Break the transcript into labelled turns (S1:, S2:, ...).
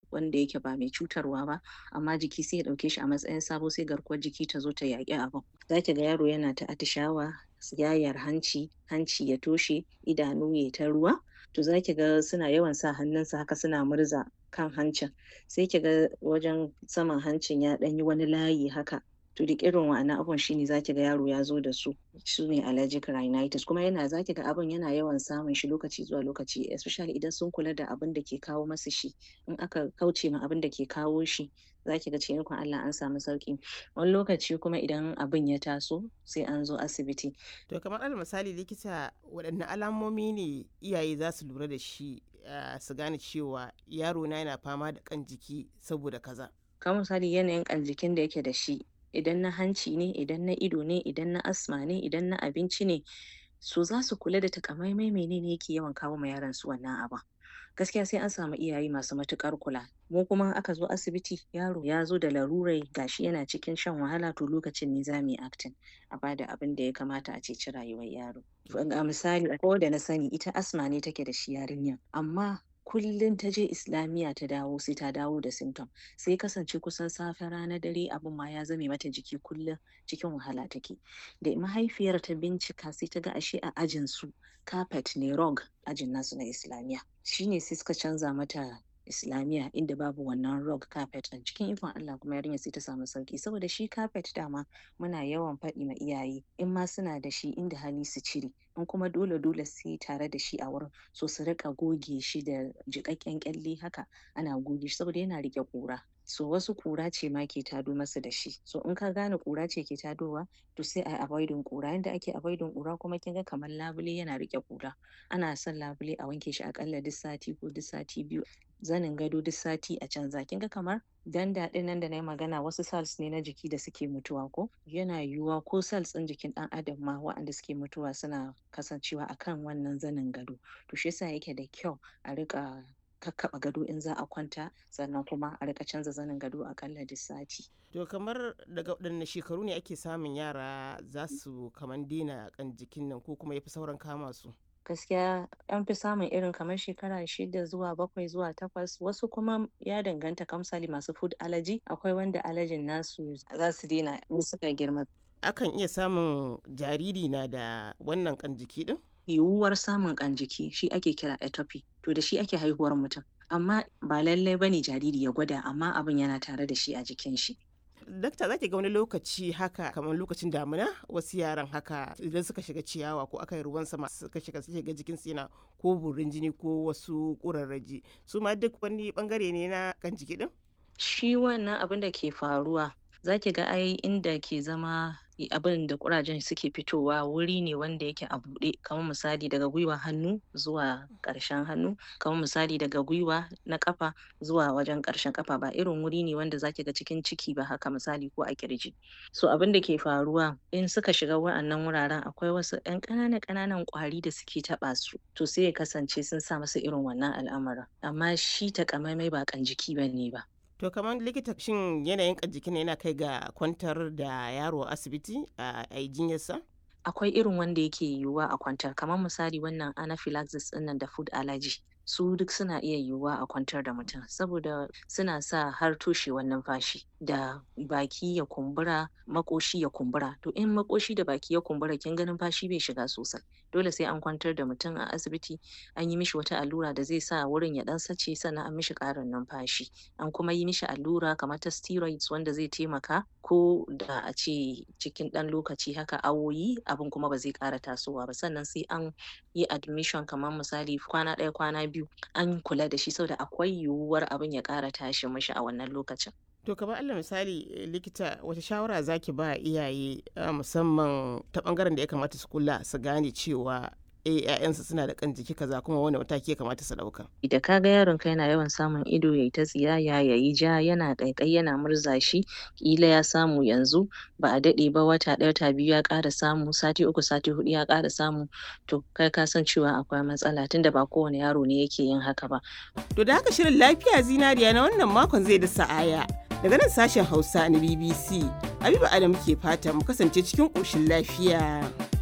S1: wanda yake ba mai cutarwa ba amma jiki sai ya ɗauke shi a matsayin sabo sai garkuwar jiki ta zo ta yaƙi abin za ki ga yaro yana ta atishawa yayar hanci hanci ya toshe idanu ya ta ruwa to za ki ga suna yawan sa hannunsa haka suna murza kan hancin sai ki ga wajen saman hancin ya ɗan yi wani layi haka to duk irin wa'annan abun shine zaki ga yaro ya zo da su su ne allergic rhinitis kuma yana zaki ga abun yana yawan samun shi lokaci zuwa lokaci especially idan sun kula da abin da ke kawo masa shi in aka kauce ma abin da ke kawo shi zaki ga cikin Allah an samu sauki wani lokaci kuma idan abin ya taso sai an zo asibiti
S2: to kamar alal misali likita waɗanne alamomi ne iyaye za su lura da shi su gane cewa yaro na yana fama da kan jiki saboda kaza
S1: kamar misali yanayin kan jikin da yake da shi idan na hanci ne idan na ido ne idan na asma ne idan na abinci ne so za su kula da takamaimai menene yake yawan kawo ma yaron su wannan abin gaskiya sai an samu iyaye masu matukar kula mu kuma aka zo asibiti yaro ya zo da larurai gashi yana cikin shan wahala to lokacin ne za mu yi acting a bada abin da ya kamata a ceci rayuwar yaro a misali ko da na sani ita asma ne take da shi yarinyar amma kullum ta je islamiyya ta dawo sai ta dawo da symptom sai kasance kusan safe rana dare abin ma ya zame mata jiki kullum cikin wahala take da mahaifiyar ta bincika sai ta ga ashe a ajin su carpet ne rug ajin nasu na islamiyya shine sai suka canza mata islamiyya inda babu wannan rug carpet ɗin cikin ikon Allah kuma yarinya sai ta samu sauki saboda shi carpet dama muna yawan faɗi ma iyaye in ma suna da shi inda hali su cire in kuma dole dole sai tare da shi a wurin so su rika goge shi da jiƙaƙƙen ƙyalle haka ana goge shi saboda yana riƙe ƙura so wasu ƙura ce ma ke tado masa da shi so in ka gane ƙura ce ke tadowa to sai a avoiding ƙura yanda ake avoiding ƙura kuma kin ga kamar labule yana riƙe ƙura ana son labule a wanke shi aƙalla duk sati ko duk sati biyu zanin gado duk sati a canza kin ga kamar danda ɗin nan da na yi magana wasu cells ne na jiki da suke mutuwa ko yana yiwuwa ko cells ɗin jikin ɗan adam ma waɗanda suke mutuwa suna kasancewa akan wannan zanin gado to shi yasa yake da kyau a riƙa kakkaɓa gado in za a kwanta sannan kuma a rika canza zanin gado akalla duk sati.
S2: To kamar daga waɗanne shekaru ne ake samun yara za su kaman daina kan jikin nan ko kuma yafi sauran kama su?
S1: gaskiya an fi samun irin kamar shekara shida zuwa bakwai zuwa takwas wasu kuma ya danganta kamsali masu food allergy akwai wanda allergyn nasu za su daina in suka girma
S2: Akan iya samun jariri na da wannan kan jiki din?
S1: yiwuwar samun kan jiki shi ake kira atopy to da shi ake haihuwar mutum amma ba lallai bane jariri ya gwada amma abin yana tare da shi a jikin shi
S2: Dakta za ki ga wani lokaci haka kamar lokacin damina wasu yaran haka idan suka shiga ciyawa ko aka yi ruwan sama suka shiga suke ga jikin yana ko burin jini ko wasu ƙurarraji su ma duk wani bangare ne na kan jiki din?
S1: shi wannan abin da ke faruwa za ki ga ai inda ke zama abin da kurajen suke fitowa wuri ne wanda yake a buɗe kamar misali daga gwiwa hannu zuwa ƙarshen hannu kamar misali daga gwiwa na ƙafa zuwa wajen ƙarshen ƙafa ba irin wuri ne wanda zaki ga cikin ciki ba haka misali ko a kirji so abin da ke faruwa in suka shiga wa'annan wuraren akwai wasu ƴan ƙananan ƙananan ƙwari da suke taɓa su to sai ya kasance sun sa masa irin wannan al'amarin amma shi takamaimai ba kan jiki bane ba
S2: To kamar likita shin yanayin kan jikin yana kai ga kwantar da yaro a asibiti a yi jinyarsa?
S1: akwai irin wanda yake yiwuwa a kwantar kamar misali wannan anaphylaxis ɗinnan da food allergy su duk suna iya yiwuwa a kwantar da mutum saboda suna sa har toshewar numfashi da baki ya kumbura makoshi ya kumbura to in makoshi da baki ya kumbura kin ga numfashi bai shiga sosai dole sai an kwantar da mutum a asibiti an yi mishi wata allura da zai sa wurin ya dan sace sannan an mishi ƙarin numfashi an kuma yi mishi allura kamar ta steroids wanda zai taimaka ko da a ce cikin ɗan lokaci haka awoyi abin kuma ba zai ƙara tasowa ba sannan sai an yi admission kamar misali kwana ɗaya kwana biyu an kula da shi saboda akwai yiwuwar abin ya ƙara tashi mishi a wannan lokacin
S2: To kamar Allah misali likita wata shawara zaki ba iyaye musamman ta bangaren da ya kamata su kula su gane cewa eh ƴaƴansu suna da kan jiki kaza kuma wani mataki ya kamata su ɗauka.
S1: da ka ga yaron ka yana yawan samun ido yayi ta tsiyaya yayi ja yana ƙaiƙayi yana murza shi ƙila ya samu yanzu ba a daɗe ba wata ɗaya wata biyu ya ƙara samu sati uku sati huɗu ya ƙara samu to kai ka san cewa akwai matsala tunda ba kowane yaro ne yake yin haka ba
S2: To da haka shirin lafiya zinariya na wannan makon zai da sa'aya. Daga nan sashen Hausa na BBC, Habiba Adam ke fata mu kasance cikin ƙoshin lafiya.